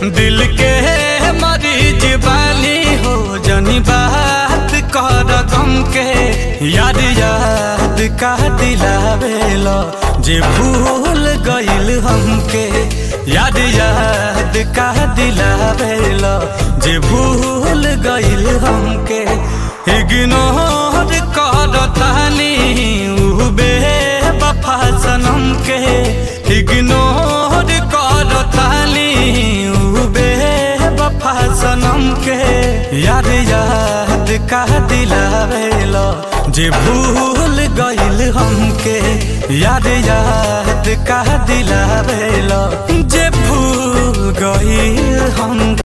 दिल के मरीज बानी हो जनी बात कर गम के याद याद का दिलावेलो जे भूल गइल हमके याद याद का दिलावेलो जे भूल गइल हमके इग्नोर कर तानी उ बेवफा सनम के इग्नोर कर तानी उ बेवफा सनम के याद याद का दिलावेलो जे भूल गइल हमके याद याद का दिलावेलो जे भूल गइल हम